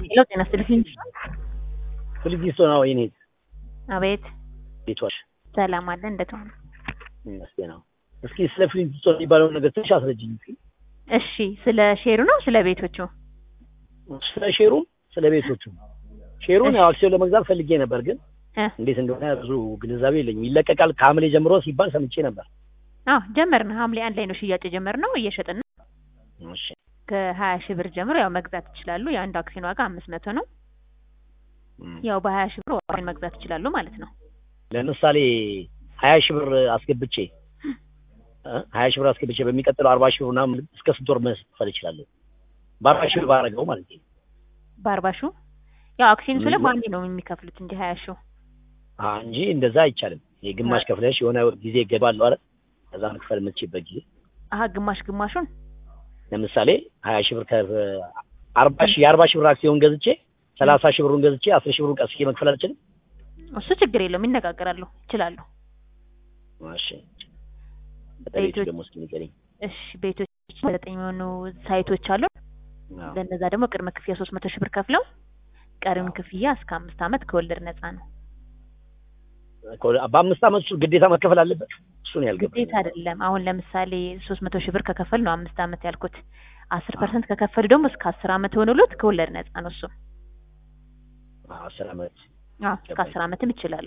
ሄሎ ጤና ይስጥልኝ። ፍልጊስቶን አዎ፣ የኔ አቤት ቤቷሽ ሰላም አለ እንደት ሆነ? ይመስገን። አዎ፣ እስኪ ስለ ፍልጊስቶን የሚባለውን ነገር ትንሽ አስረጅኝ እስኪ። እሺ ስለ ሼሩ ነው ስለ ቤቶቹ? ስለ ሼሩም ስለ ቤቶቹ። ሼሩን ያው አክሲዮን ለመግዛት ፈልጌ ነበር፣ ግን እ እንዴት እንደሆነ ብዙ ግንዛቤ የለኝም። ይለቀቃል ከሐምሌ ጀምሮ ሲባል ሰምቼ ነበር። አዎ ጀመርን። ሐምሌ አንድ ላይ ነው ሽያጭ የጀመርነው እየሸጥን ነው። እሺ ከሀያ ሺህ ብር ጀምሮ ያው መግዛት ይችላሉ። የአንዱ አክሲዮን ዋጋ አምስት መቶ ነው። እም፣ ያው በሀያ ሺህ ብር ዋጋውን መግዛት ይችላሉ ማለት ነው። ለምሳሌ ሀያ ሺህ ብር አስገብቼ እ ሀያ ሺህ ብር አስገብቼ በሚቀጥለው አርባ ሺህ ብር ምናምን እስከ ስንት ወር መክፈል እችላለሁ? በአርባ ሺህ ብር ባረገው ማለት ነው። በአርባ ሺው ያው አክሲዮን ስለ ምን? በአንዴ ነው የሚከፍሉት እንጂ ሀያ ሺው አ እንጂ እንደዛ አይቻልም። የግማሽ ከፍለሽ የሆነ ጊዜ ይገባል አይደል? ከዛ መክፈል የምትችይበት ጊዜ አሀ ግማሽ ግማሹን ለምሳሌ ሀያ ሺህ ብር ከአርባ ሺህ የአርባ ሺህ ብር አክሲዮን ገዝቼ ሰላሳ ሺህ ብሩን ገዝቼ አስር ሺህ ብሩን ቀስቼ መክፈል አልችልም? እሱ ችግር የለውም ይነጋገራሉ ይችላሉ። እሺ በቤቱ ቤቶች- ደግሞ እስኪ ንገሪኝ። እሺ ቤቶች ዘጠኝ የሆኑ ሳይቶች አሉ። አዎ። ለእነዛ ደግሞ ቅድመ ክፍያ ሶስት መቶ ሺህ ብር ከፍለው ቀሪውን ክፍያ እስከ አምስት ዓመት ከወለድ ነፃ ነው። በአምስት ዓመት ውስጥ ግዴታ መከፈል አለበት? እሱን ያልገባኝ ግዴታ አይደለም። አሁን ለምሳሌ ሶስት መቶ ሺህ ብር ከከፈል ነው አምስት ዓመት ያልኩት። አስር ፐርሰንት ከከፈሉ ደግሞ እስከ አስር ዓመት ሆኖሎት ከወለድ ነፃ ነው እሱ። አዎ፣ አስር ዓመት አዎ እስከ አስር ዓመትም ይችላሉ።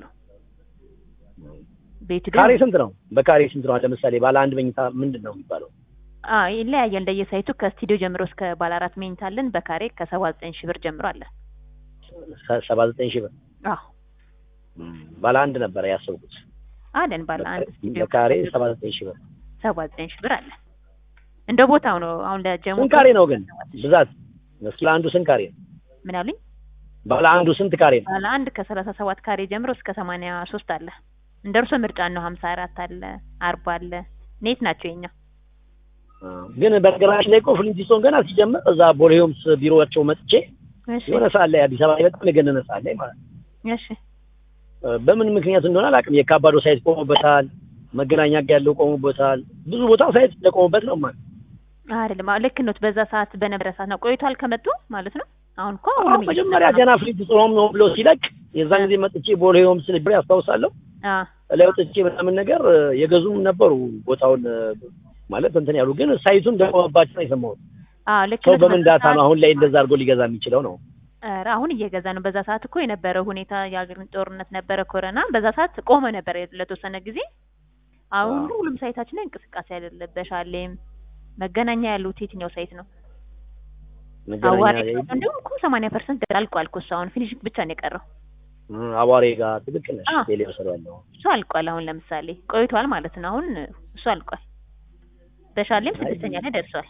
ቤቱ ካሬ ደግሞ ስንት ነው? በካሬ ስንት ነው? ለምሳሌ ባለ አንድ መኝታ ምንድን ነው የሚባለው? አዎ ይለያያል እንደየሳይቱ ከስቱዲዮ ጀምሮ እስከ ባለ አራት መኝታ አለን። በካሬ ከሰባ ዘጠኝ ሺህ ብር ጀምሮ አለ። ሰባ ዘጠኝ ሺህ ብር አዎ ባለ አንድ ነበረ ያሰብኩት። አለን ባለ አንድ ስቱዲዮ በካሬ ሰባ ዘጠኝ ሺህ ብር። ሰባ ዘጠኝ ሺህ ብር አለ። እንደ ቦታው ነው። አሁን ለጀሞ ስንት ካሬ ነው ግን ብዛት? ስለ አንዱ ስንት ካሬ ነው? ምን አሉኝ? ባለ አንዱ ስንት ካሬ ነው? ባለ አንድ ከሰላሳ ሰባት ካሬ ጀምሮ እስከ ሰማንያ ሶስት አለ። እንደ እርሶ ምርጫ ነው። ሀምሳ አራት አለ፣ አርባ አለ። ኔት ናቸው የኛ። ግን በነገራችን ላይ እኮ ፍሊንቲስቶን ገና ሲጀምር እዛ ቦሌ ሆምስ ቢሮቸው መጥቼ እሺ የሆነ ሰዓት ላይ አዲስ አበባ ላይ በጣም የገነነ ሰዓት ላይ ማለት ነው። እሺ በምን ምክንያት እንደሆነ አላውቅም። የካባዶ ሳይት ቆሞበታል፣ መገናኛ ጋ ያለው ቆሞበታል፣ ብዙ ቦታ ሳይት እንደቆሙበት ነው ማለት አይደለም። አዎ ልክ ነው። በዛ ሰዓት በነበረ ሰዓት ነው ቆይቷል ከመጡ ማለት ነው። አሁን እኮ አሁን ሁሉም መጀመሪያ እየተሰራ ገና ነው። ፍሊንቲስቶን ነው ብሎ ሲለቅ የዛን ጊዜ መጥቼ ቦሌ ሆምስ ብሬ ያስታውሳለሁ። አዎ ላይ ወጥቼ ምናምን ነገር የገዙም ነበሩ ቦታውን ማለት እንትን ያሉ ግን ሳይቱን እንደቆመባቸው ነው የሰማሁት። አዎ ልክ ሰው ነው። በምን በዛ ዳታ ሰዓት- ነው አሁን ላይ እንደዛ አድርጎ ሊገዛ የሚችለው ነው? ኧረ አሁን እየገዛ ነው። በዛ ሰዓት እኮ የነበረው ሁኔታ የሀገር ጦርነት ነበረ፣ ኮረና በዛ ሰዓት ቆመ ነበር ለተወሰነ ጊዜ። አሁን አዎ። ሁሉም ሳይታችን ላይ እንቅስቃሴ ያለ በሻሌም መገናኛ ያሉት የትኛው ሳይት ነው? መገናኛ አዋሪ ላይ- እንዲሁም እኮ ሰማንያ ፐርሰንት አልቋል እኮ እሱ አሁን ፊኒሽንግ ብቻ ነው የቀረው። እ፣ አዋሬ ጋር ትክክል ነሽ። አዎ። ቴሌ ወሰዱ ያለው እሱ አልቋል። አሁን ለምሳሌ ቆይቷል ማለት ነው። አሁን እሱ አልቋል። በሻሌም አይ፣ ስድስተኛ ላይ ደርሷል።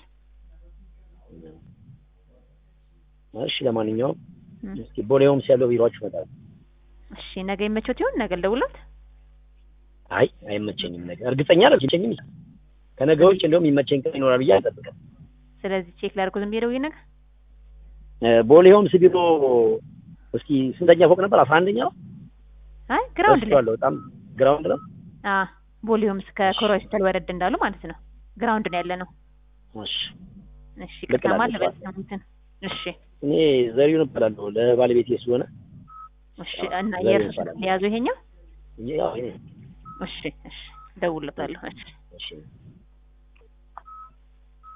እሺ፣ ለማንኛውም እም። እስኪ ቦሌ ሆምስ ያለው ቢሮአችሁ ይመጣል። እሺ ነገ ይመቾት ይሆን? ነገ ልደውልዎት? አይ አይመቸኝም፣ ነገር እርግጠኛ አልመቸኝም። ከነገ ውጭ እንደውም ይመቸኝ ቀን ይኖራል ብዬ አልጠብቅም። ስለዚህ ቼክ ላድርጎ ዝም ብዬ ደውዬ ነገ እ፣ ቦሌ ሆምስ ቢሮ እስኪ ስንተኛ ፎቅ ነበር? አስራ አንደኛ ነው። አይ ግራውንድ ላይ ረስቼዋለሁ። በጣም ግራውንድ ነው። አ ቦሊዮምስ ከኮሮ ሆስፒታል ወረድ እንዳሉ ማለት ነው። ግራውንድ ነው ያለ ነው። እሺ፣ እሺ ልክ ከተማ ናቸው። ለበስሙትን እሺ እኔ ዘሪሁን እባላለሁ ለባለቤቴ ስለሆነ እሺ እና ዘሪሁን የእርሱ ይባላል። የያዙ ይሄኛው ያው እኔ እሺ እሺ ደውልለታለሁ እሺ እሺ